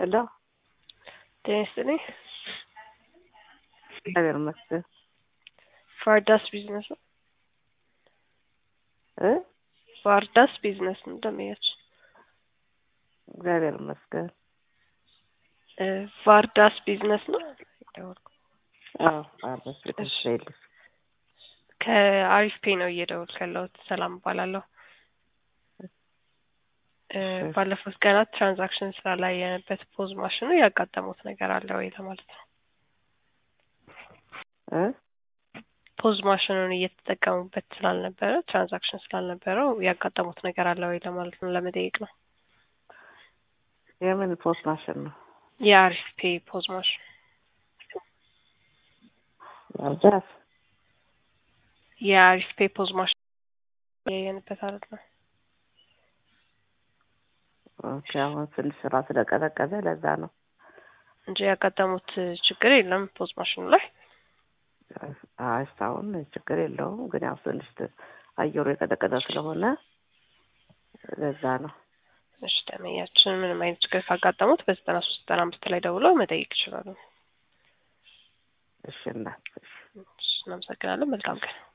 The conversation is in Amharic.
ሄሎ ጤና ይስጥልኝ። እግዚአብሔር ይመስገን ፋርዳስ ቢዝነስ ነው። እ ፋርዳስ ቢዝነስ ነው እንደሚያች እግዚአብሔር ይመስገን። እ ቫርዳስ ቢዝነስ ነው የደወልኩት። አዎ አርበስ ልትስልሽ ከአሪፍ ፔ ነው እየደወልኩ ያለሁት። ሰላም እባላለሁ። እ ባለፉት ቀናት ትራንዛክሽን ስራ ላይ የነበበት ፖዝ ማሽኑ ያጋጠሙት ነገር አለ ወይ ለማለት ነው። እ ፖዝ ማሽኑን እየተጠቀሙበት ስላልነበረ ትራንዛክሽን ስላልነበረው ያጋጠሙት ነገር አለ ወይ ለማለት ነው፣ ለመጠየቅ ነው። የምን ፖስት ማሽን ነው? የአሪፍ ፔ ፖዝ ማሽን ማርዳት የአሪፍ ፔ ፖዝ ማሽን ያየንበት አለት ነው። ኦኬ አሁን ትንሽ ስራ ስለቀዘቀዘ ለዛ ነው። እንጂ ያጋጠሙት ችግር የለም ፖዝ ማሽኑ ላይ። አይ እስካሁን ችግር የለውም፣ ግን ያው ትንሽ አየሩ የቀዘቀዘ ስለሆነ ለዛ ነው። እሺ ደመኛችን ምንም አይነት ችግር ካጋጠሙት በዘጠና ሶስት ዘጠና አምስት ላይ ደውለው መጠየቅ ይችላሉ። እሺ እናት እሺ። እሺ፣ እናመሰግናለን። መልካም ቀን